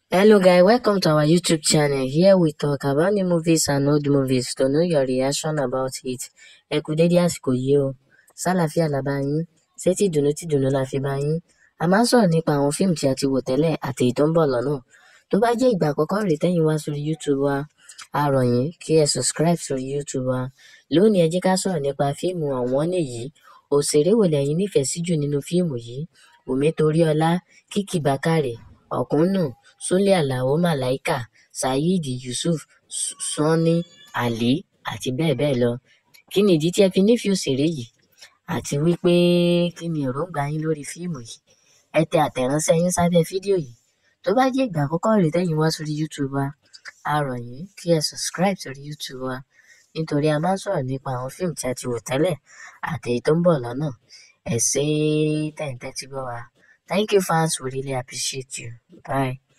Hello guys, welcome to our YouTube channel. Here we talk about new movies and old movies to know your reaction about it. Ẹ kú dédé àsìkò yìí o. Sálàáfíà la bá yín. Ṣé tí dùnú tí dùnú la fi bá yín? A máa ń sọ̀rọ̀ nípa àwọn fíìmù tí a ti wò tẹ́lẹ̀ àti èyí tó ń bọ̀ lọ́nà. Tó bá jẹ́ ìgbà àkọ́kọ́ rèé tẹ́yìn wá sórí YouTube wa, a rọ̀ yín kí ẹ subscribe sórí YouTube wa. Lónìí ẹ jẹ́ ká sọ̀rọ̀ nípa fíìmù ọ̀wọ́n nìyí. Òṣèré wo lẹ̀yin nífẹ̀ẹ́ sí jù nínú fíìmù yìí? Wùmí Toríọlá, Kìkì Bákàrè, Ọ̀kúnnù, Súlè Àlàó Màláíkà, Saheed Yusuf, Sunny Adé àti bẹ́ẹ̀ bẹ́ẹ̀ lọ. Kí ni ìdí tí ẹ fi nífẹ̀ẹ́ òṣèré yìí? Àti wípé kí ni èròǹgbà yín lórí fíìmù yìí? Ẹ tẹ àtẹ̀ránṣẹ́ yín sábẹ́ fídíò yìí. Tó bá jẹ́ ìgbà àkọ́kọ́ rèé tẹ́yìn wá sórí YouTube wa, a rọ̀ yín kí ẹ subscribe sórí YouTube wa nítorí a máa ń sọ̀rọ̀ nípa àwọn fíìmù tí a ti wò tẹ́lẹ̀ àti èyí tó ń bọ̀ lọ́nà. Ẹ ṣé tẹ̀ ń tẹ́tí gbọ́ wa. Thank you fans, we really appreciate you. Bye.